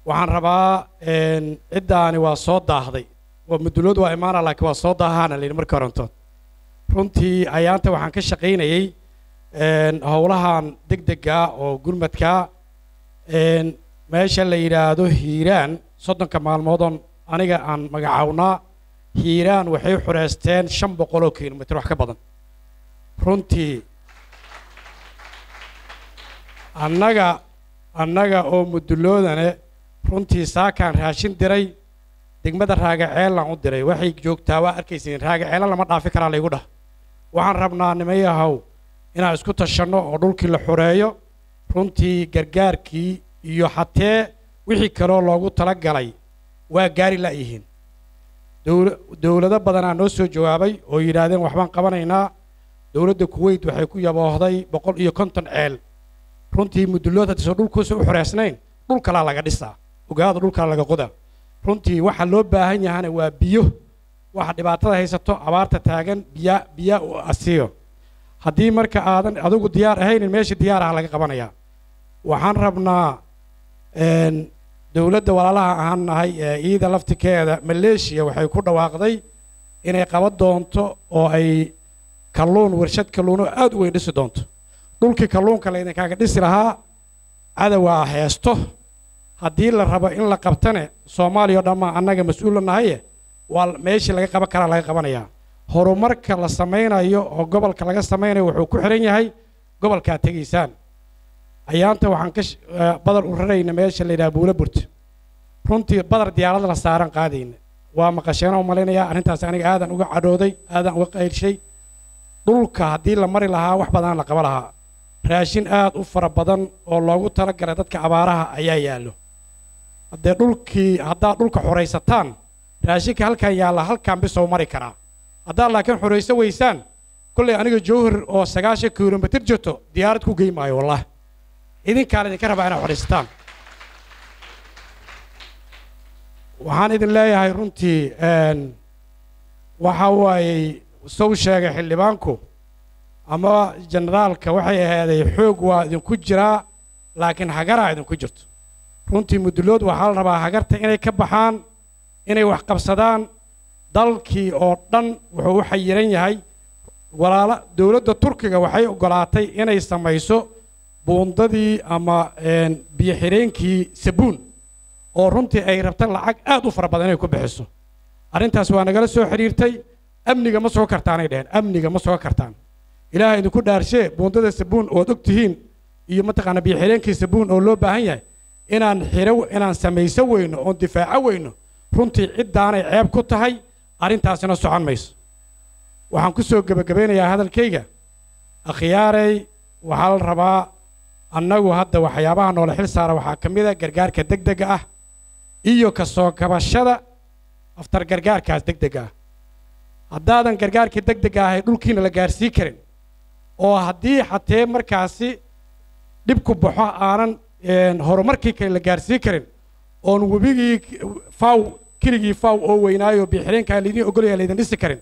waxaan rabaa ciddaani waa soo daahday waa mudulood waa imaana laakiin waa soo daahaana layidhi markii horantood runtii ayaanta waxaan ka shaqaynayey howlahan deg dega oo gurmadka meesha la yidhaahdo hiiraan soddonka maalmoodoon aniga aan magacawnaa hiiraan waxay xureysteen shan boqol oo kilomitr wax ka badan runtii annaga annaga oo muduloodane runtii saakaan raashin diray degmada raagaceelaan u diray waxay joogtaa waa arkaysiin raagaceelan lama dhaafi karaa laygu dhah waxaan rabnaa nimayahow inaan isku tashanno oo dhulkii la xoreeyo runtii gargaarkii iyo xatee wixii kaloo loogu tala galay waa gaari la'yihiin dowla dowlado badanaa noo soo jawaabay oo yidhaahdeen waxbaan qabanaynaa dowladda kuweyt waxay ku yaboohday boqol iyo konton ceel runtii mudulood haddiiso dhulkuusa u xoreysnayn dhul kalaa laga dhisaa ogaada dhul kala laga qoda runtii waxa loo baahan yahana waa biyo waxa dhibaatada haysato abaarta taagan biya biya u asiyo haddii marka aadan adigu diyaar ahaynin meesha diyaaraha laga qabanayaa waxaan rabnaa dowladda walaalaha ahaan nahay ee iida laftikeeda maleeshiya waxay ku dhawaaqday inay qaban doonto oo ay kalluun warshad kalluun oo aad u weyn dhisi doonto dhulkii kalluunka laydinkaaga dhisi lahaa cadowaa heesto haddii la rabo in la qabtane soomaaliya o dhammaa annaga mas-uula nahaye waa meeshii laga qaban karaa laga qabanayaa horumarka la samaynayo oo gobolka laga samaynayo wuxuu ku xihan yahay gobolkaa tegaysaan ayaanta waxaan ka badar u rarayna meesha la yidhaha buula burta runtii badar diyaarada la saaran qaadayna waa maqasheena u malaynayaa arrintaas aniga aadan uga cadhooday aadan uga qayrshay dhulka haddii la mari lahaa wax badan la qaba lahaa raashin aad u fara badan oo loogu talagalay dadka abaaraha ayaa yaallo haddee dhulkii haddaad dhulka xoraysataan raashinka halkan yaalla halkan bisoo mari karaa haddaad laakiin xorayso weysaan kollay aniga jowhar oo sagaashan kilomitir jirto diyaarad ku gey maayo wallahi idinkaan idinka rabaa inaad xoraysataan waxaan idin leeyahay runtii waxa waayey sow sheegay xildhibaanku ama generaalka waxay ahaaday xoog waa idinku jiraa laakiin hagaraa idinku jirto runtii mudulood waxaa la rabaa hagarta inay ka baxaan inay wax qabsadaan dalkii oo dhan wuxuu u xayiran yahay walaala dowladda turkiga waxay oggolaatay inay samayso buundadii ama biyo xidheenkii sabuun oo runtii ay rabta lacag aad u fara badan inay ku bixiso arrintaas waa nagala soo xidhiirtay amniga ma soo kartaanay dheheen amniga ma soo kartaan ilaahay idinku dhaarshee buundada sabuun ood og tihiin iyo mataqaana biyo xidheenkii sabuun oo loo baahan yahay inaan xiro inaan samayso weyno oon difaaco weyno runtii ciddaanay ceeb ku tahay arrintaasina socon mayso waxaan ku soo gebagabaynayaa hadalkayga akhyaarey waxaa la rabaa annagu hadda waxyaabaha noola xil saara waxaa ka mid a gargaarka deg dega ah iyo ka soo kabashada aftar gargaarkaas deg dega ah haddaadan gargaarkii deg dega ahay dhulkiina la gaarsii karin oo haddii xatee markaasi dhibku baxo aanan horumarkii kale la gaarsii karin oon webigii faw keligii faw oo weynaayo biixireenkaa laydin ogolaya laydin dhisi karin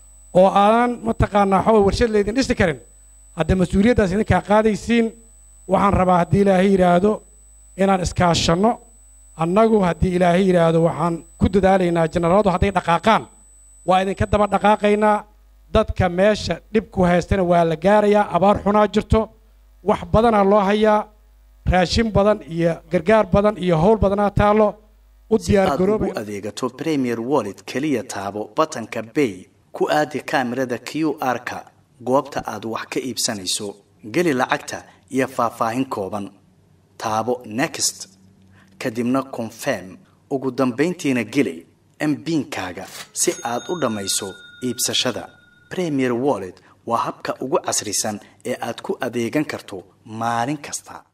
oo aanan mataqaanaa waxaa warshad laydin dhisi karin hadda mas-uuliyaddaas idinkaa qaadaysiin waxaan rabaa haddii ilaahay yidhaahdo inaan iskaashanno annagu haddii ilaahay yidhaahdo waxaan ku dadaalaynaa jenaraaladu hadday dhaqaaqaan waa idinka daba dhaqaaqaynaa dadka meesha dhibku haystana waa la gaarayaa abaar xunaa jirto wax badanaa loo hayaa raashin badan iyo gargaar badan iyo howl badanaa taallo u si aad diyaargaroobay ugu adeegato premier wallet keliya taabo batanka bay ku aadi kaamirada q r-ka goobta aad wax ka iibsanayso geli lacagta iyo faahfaahin kooban taabo next kadibna confirm ugu dambayntiina geli mbinkaaga si aad u dhammayso iibsashada premier wallet waa habka ugu casrisan ee aad ku adeegan karto maalin kasta